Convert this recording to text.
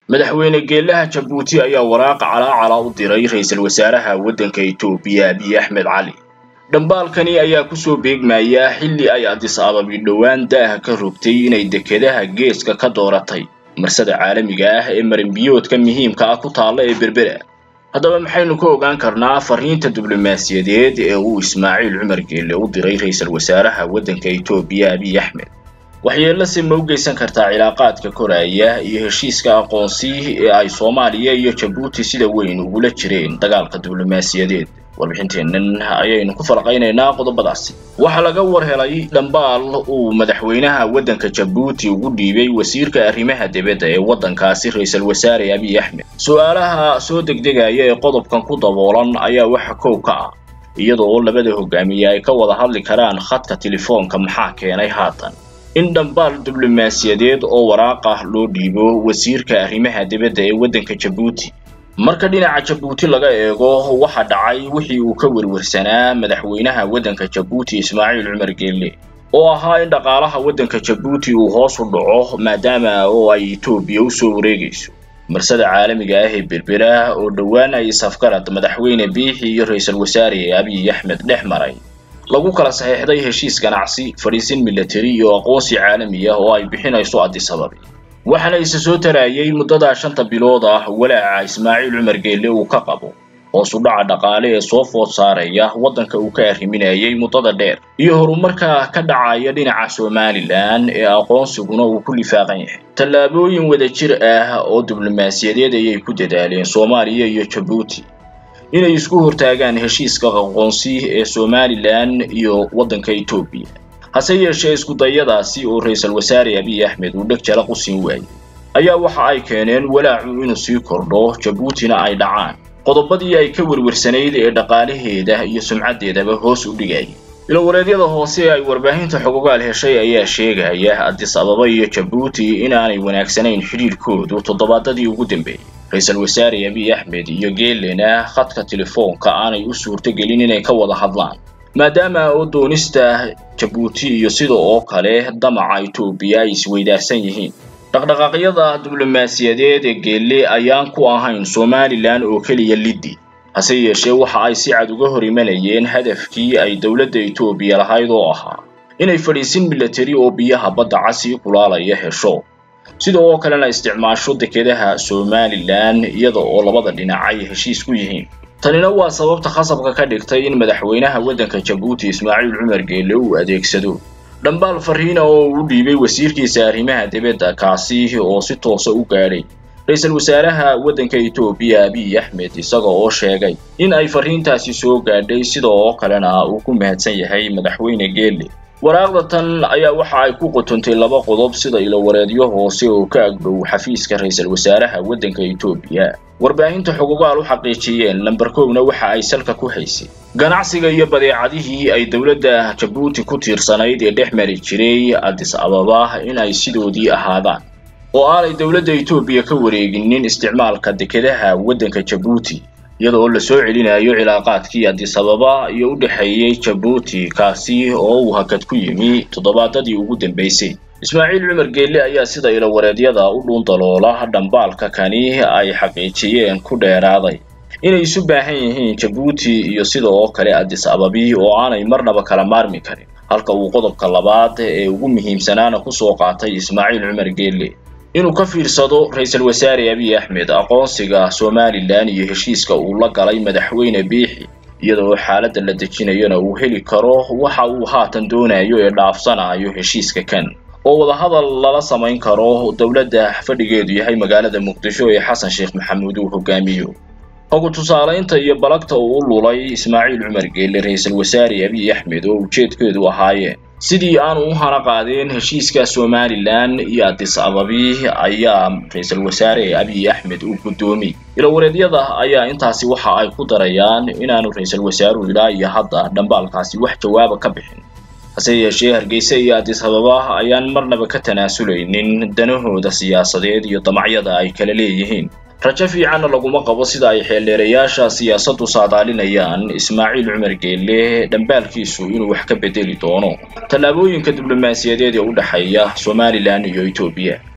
madaxweyne geelaha jabuuti ayaa waraaqa calaacala u diray ra-iisul wasaaraha waddanka etoobiya abiy axmed cali dhambaalkani ayaa kusoo beegmaya xilli ay adis ababi dhowaan daaha ka rogtay inay dekedaha geeska ka dooratay marsada caalamiga ah ee marinbiyoodka muhiimka ah ku taalla ee berbera haddaba maxaynu ka ogaan karnaa fariinta diblomaasiyadeed ee uu ismaaciil cumar geelle u diray ra-iisul wasaaraha waddanka etoobiya abiy axmed waxyeellase ma u geysan kartaa cilaaqaadka koraya iyo heshiiska aqoonsi ee ay soomaaliya iyo jabuuti sida weyn ugula jireen dagaalka diblomaasiyadeed warbixinteennan ayaynu ku falaqaynaynaa qodobadaasi waxaa laga war helay dhambaal uu madaxweynaha waddanka jabuuti ugu dhiibay wasiirka arrimaha dibadda ee waddankaasi ra-iisul wasaare abiy axmed su-aalaha soo degdegaya ee qodobkan ku daboolan ayaa waxa kow ka ah iyadoo labada hogaamiye ay ka wada hadli karaan khadka telefoonka maxaa keenay haatan in dhambaal diblomaasiyadeed oo waraaq ah loo dhiibo wasiirka arrimaha dibadda ee waddanka jabuuti marka dhinaca jabuuti laga eego waxa dhacay wixii uu ka werwarsanaa madaxweynaha waddanka jabuuti ismaaciil cumar geelle oo ahaa in dhaqaalaha waddanka jabuuti uu hoos u dhaco maadaama oo ay etoobiya u soo wareegayso marsada caalamiga ah ee berbera oo dhowaan ay safgarad madaxweyne biixi iyo ra-iisul wasaare abiy axmed dhex maray lagu kala saxiixday heshiis ganacsi fadhiisin milatari iyo aqoonsi caalami ah oo ay bixinayso addis ababi waxaana isa soo taraayay muddadaa shanta bilood ah walaaca ismaaciil cumar geelle uu ka qabo hoos u dhaca dhaqaale ee soo food saaraya waddanka uu ka arriminayay muddada dheer iyo horumarka ka dhacaya dhinaca somalilan ee aqoonsiguna uu ku lifaaqan yahay tallaabooyin wadajir ah oo diblomaasiyadeed ayay ku dadaaleen soomaaliya iyo jabuuti inay isku hortaagaan heshiiska aqoonsi ee somalilan iyo waddanka etoobiya hase yeeshee iskudayadaasi oo ra-iisul wasaare abiy axmed uu dheg jalaq u siin waayey ayaa waxa ay keeneen walaacu inuu sii kordho jabuutina ay dhacaan qodobadii ay ka werwarsanayd ee dhaqaalaheeda iyo sumcaddeedaba hoos u dhigayay ilowareedyada hoose ay warbaahinta xogogaal heshay ayaa sheegaya addis ababa iyo jabuuti inaanay wanaagsanayn xidhiirkoodu toddobaadadii ugu dambeeyey ra-iisul wasaare abiy axmed iyo geelena khadka telefoonka aanay u suurtogelin inay ka wada hadlaan maadaama oo doonista jabuuti iyo sida oo kale damaca etoobiya ay isweydaarsan yihiin dhaqdhaqaaqyada diblomaasiyadeed ee geelle ayaan ku ahayn somalilan oo keliya liddi hase yeeshee waxa ay si cad uga hor imanayeen hadafkii ay dowladda etoobiya lahayd oo ahaa inay fadhiisin milatari oo biyaha badda casi kulaalaya hesho sida oo kalena isticmaasho dekedaha somalilan iyada oo labada dhinac ay heshiis ku yihiin tanina waa sababta khasabka ka dhigtay in madaxweynaha waddanka jabuuti ismaaciil cumar geelle uu adeegsado dhambaal fariina oo uu dhiibay wasiirkiisa arrimaha dibadda kaasi oo si toosa u gaadhay ra-iisul wasaaraha waddanka etoobiya abiy axmed isaga oo sheegay in ay fariintaasi soo gaadhay sida oo kalena uu ku mahadsan yahay madaxweyne geelle waraaqda tan ayaa waxa ay ku qotontay laba qodob sida ilowareedyo hoose oo ka agdhow xafiiska ra-iisul wasaaraha waddanka etoobiya warbaahinta xogogaal u xaqiijiyeen lamber kowna waxa ay salka ku haysay ganacsiga iyo badeecadihii ay dowladda jabuuti ku tiirsanayd ee dhex mari jiray addis ababa in ay sidoodii ahaadaan oo aanay dowladda etoobiya ka wareeginin isticmaalka dekedaha waddanka jabuuti iyadoo la soo celinayo cilaaqaadkii addis ababa iyo u dhexeeyey jabuuti kaasi oo uu hakad ku yimi toddobaadadii ugu dambaysay ismaaciil cumar geelle ayaa sida ilowareedyada u dhuundaloola dhambaalka kani ay xaqiijiyeen ku dheeraaday inay isu baahan yihiin jabuuti iyo sida oo kale addis ababi oo aanay marnaba kala maarmi karin halka uu qodobka labaad ee ugu muhiimsanaana kusoo qaatay ismaaciil cumar geelle inuu ka fiirsado ra-iisul wasaare abiy axmed aqoonsiga somalilan iyo heshiiska uu la galay madaxweyne biixi iyadoo xaaladda la dejinayona uu heli karo waxa uu haatan doonayo ee dhaafsanayo heshiiska kan oo wadahadal lala samayn karo dowladda fadhigeedu yahay magaalada muqdisho ee xasan sheekh maxamuud uu hogaamiyo hogu tusaalaynta iyo balagta uu u lulay ismaaciil cumar geelle ra-iisul wasaare abiy axmed oo ujeedkeedu ahaayeen sidii aanu u hana qaadeen heshiiska somalilan iyo addis ababi ayaa ra-iisul wasaare abiy axmed uu guddoomiyey ilowareedyada ayaa intaasi waxa ay ku darayaan inaanu ra-iisul wasaaruhu ilaa iyo hadda dhambaalkaasi wax jawaaba ka bixin hase yeeshee hargeysa iyo addis ababa ayaan marnaba ka tanaasuleynin danahooda siyaasadeed iyo damacyada ay kala leeyihiin rajo fiicanna laguma qabo sida ay xeeldheerayaasha siyaasaddu saadaalinayaan ismaaciil cumar geelle dhambaalkiisu inuu wax ka bedeli doono tallaabooyinka diblomaasiyadeed ee u dhexeeya somalilan iyo etoobiya